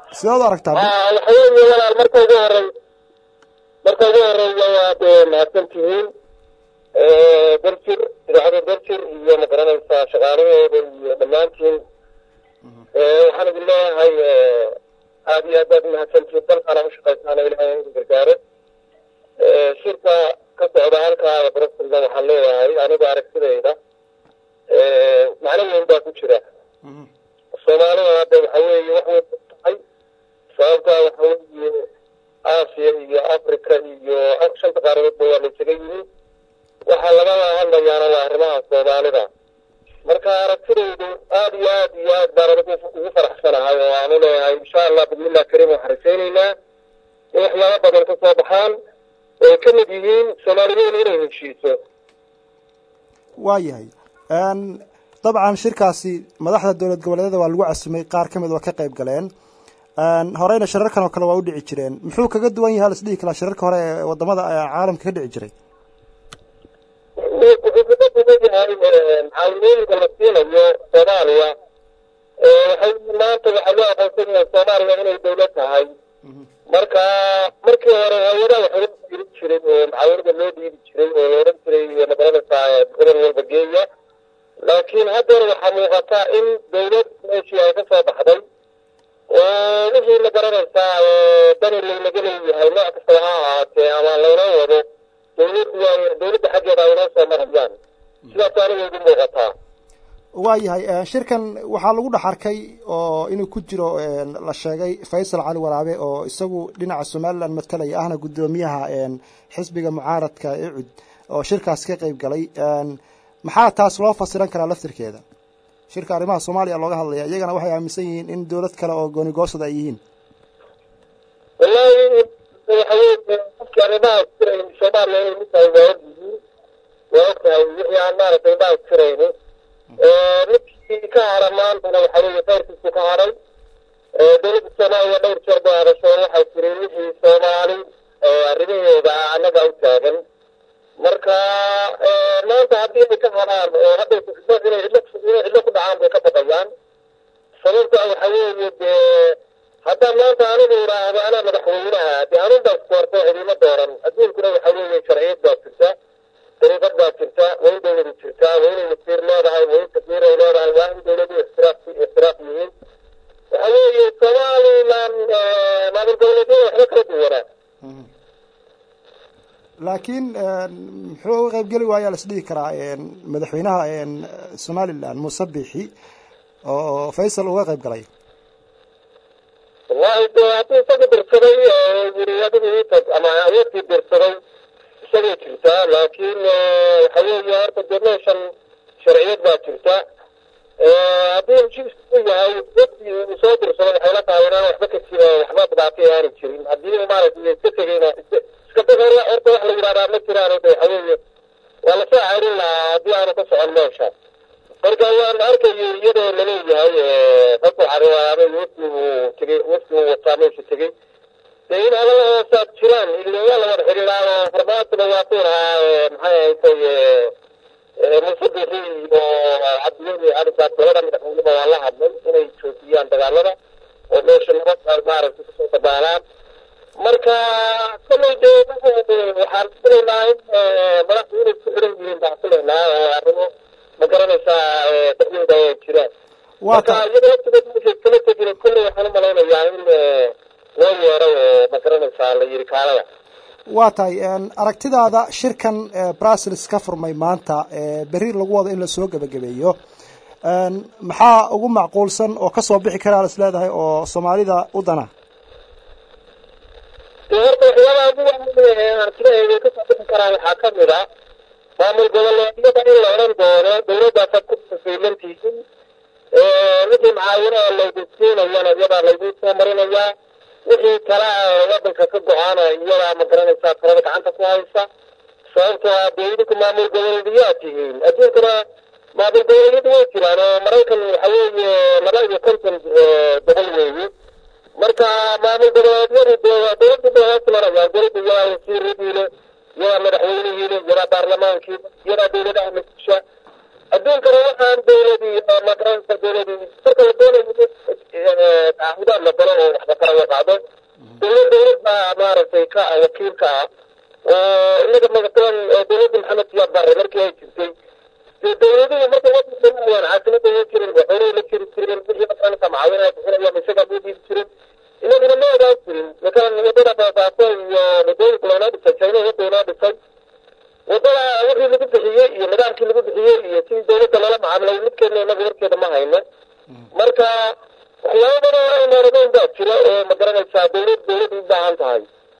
sidaad u aragtaa waxa weeye walaal marka ugu horey marka ugu horeeya waad mahadsan tihiin berjir idaacada berjir iyo magaranaysaa shaqaalaheeda iyo dhammaantiin waxaan idin leeyahay aada iyo aad baad umahadsantihiin dalkaana ushaqaysaana ilahay idin gargaaro shirka ka socda halkaa bruxelna waxaan leeyahay anigu aragtidayda macno weyn baa ku jira soomaalida hadda waxa weeye wax weyn tahay sababtaa waxa weeye aasiya iyo africa iyo shanta qaaradoodba waa laysaga yimi waxaa lagala hadlayaana waa arrimaha soomaalida marka aragtidaydu aada iyo aad iyo aad baan anigu ugu faraxsanahay oo aanu leeyahay insha allah bismillah kariim waxaan rajaynaynaa in waxyaabo badan ka soo baxaan ay ka mid yihiin soomaaliyeenu inay heshiiso waayahay dabcan shirkaasi madaxda dowlad goboleedyada waa lagu casumay qaar ka mid waa ka qayb galeen horeyna shirarkan oo kale waa u dhici jireen muxuu kaga duwan yahay lasdhihi karaa shirarka hore ee wadamada caalamka ka dhici jiray wuxuu kaga duwan yahay mucaawinooyinka la siinayo soomaaliya waxay maanta waxaa loo aqoonsan yahay soomaaliya inay dowlad tahay marka markii hore hay-adaha wax loo dhiibi jiray oo mucaawinada loo dhiibi jiray oo la odhan jiray magaranaysaa gobol walba geeya laakiin haddana waxaa muuqata in dowlad meeshii ay ka soo baxday oo wixii ma garanaysaa dani laynaga leeyahay nooc kastaba ha ahaatee ama laynoo wado dowladdu waa dowladda xaggeeda ay inoo soo marayaan sidaas aniga igu muuqataa waayahay shirkan waxaa lagu dhex arkay oo inuu ku jiro la sheegay faysal cali waraabe oo isagu dhinaca somaliland matalaya ahna guddoomiyaha xisbiga mucaaradka ecud oo shirkaas ka qayb galay maxaa taas loo fasiran karaa laftirkeeda shirka arrimaha soomaaliya looga hadlaya iyagana waxay aaminsan yihiin in dowlad kale oo goonigoosada ay yihiin wallahi waxa weye qofkii arrimaha tirayn soomaaliya inay mid tahay waa ogyihiin waa ogtahay wixii aan maaragtay indhaha tirayni midkii ka hara maantana waxa weeye qayrkiisu ka haray dowladda soomaaliya dhowr jeer bay hadasho waxay tiri wixii soomaali arrimaheeda annaga u taagan marka maanta haddii ay ka hadaan oo hadday inay cidlo inay cidlo ku dhacaan bay ka baqayaan sababta waxa weeye dee haddaan maanta anigu idhaahdo anaa madaxweynaha dee anun baa isdoorto cidima dooran adduunkuna waxa weeye sharciyad baa jirta dariiqad baa jirta waa in dowladu jirtaa waa inay wasiir leedahay waa in kabiir ay leedahay waa in dowladu ixtiraaf ixtiraaf yihiin waxa weeye somaliland maamul goboleedyada waxba kala duwanaa laakiin muxuu uga qayb geli waayaa lasdhihi karaa madaxweynaha somaliland muuse bixi oo faysal uga qayb galay wallahi de hadduu isaga dirsaday yiri adigu itag ama ayadkii dirsaday isagay jirtaa laakiin waxa weeye horta dee meeshan sharciyad baa jirta haddii heshiisku u yahay dadkii uu soo dirsaday waxay la tahay inaan waxba ka jira waxba dhibaatay aanay jirin haddii maaragtay iska tegayna iska deg hore horta wax la yidhahdaa ma jiraan de waxa weeye waa lasoo ceyrin lahaa haddii aanu ka socon meesha marka waan arkayay iyadoo laleeyahay fasal cariwaaraabay wafdi uu tegey wafdi uu wataa meesha tegey dee in adala hoosaad jiraan ile waa la wada xidhiidhaa oo farmaantuna waa ku lahaa maxay ahaysay musabixi iyo cabdiweli calisaad labada madaxweyneba waa la hadlay inay joojiyaan dagaalada oo meesha nabad maaragtay kasoo dabaalaan marka kolley dee waxaan filaynaa in madaxdu inay ku xiran yihiin baan filaynaa oo arrimo ma garanaysaa dhexdooda ay jiraan marka iyada waqtigeed markay kala tegin kolley waxaan u malaynayaa in loo yeeray oo ma garanaysaa la yiri kaalada waa tahay aragtidaada shirkan brussels ka furmay maanta berri lagu wado in lasoo gebagabeeyo maxaa ugu macquulsan oo kasoo bixi karaa is leedahay oo soomaalida u dana dee horta waxyaabaha ugu waaweyn aragtidaheeda kasoo bixi karaa waxaa kamid a maamul goboleedyada in la odhan doono dowladaasaad ku fasiilantihiin wixii macaawinaha laydin siinayana iyadaa laydin soo marinayaa wixii kala wadanka ka go-aana iyadaa ma garanaysaa talada gacanta ku haysa sababtoo ah dee idinku maamul goboleedyaad tihiin adduunkana maamul goboleedyadu way jiraan oo maraykan waxa weeye laba iyo konton gobol weeye marka maamul goboleedyadu dee dowladda bay hoos marayaan dowladda iyadaa wasiiradiile iyadaa madaxweynihiile iyadaa baarlamaankiile iyadaa dowladaha masisha adduunkana waxaan dowladii ma garanaysa dowladii marka la doonayo tacahudaad la galo oo waxba kala waqaado dowlad dowlad baa maaragtay ka ah wakiilka ah oo inaga magataban dowladda maxamed siyaad barre markii ay jirtay dee dowladuhu markay wadanka imanayaan caasimada ma jirin waxoolay la jiri jireen wixii matalanka macaawinaya bixinayaan isaga ma dhiibi jirin inaguna ma ogaan jirin matalan wadada baabaaso iyo wadooyinka loonoo dhisay china wadda inoo dhisay wadada wixii lagu bixiyey iyo nidaamkii lagu bixiyey iyo sidii dowladda loola macaamilay midkeedna inagu warkeeda ma hayno marka waxyaaba badan oo aynaaradeyn baa jira oo ma garanaysaa dowlad dowlad u baahan tahay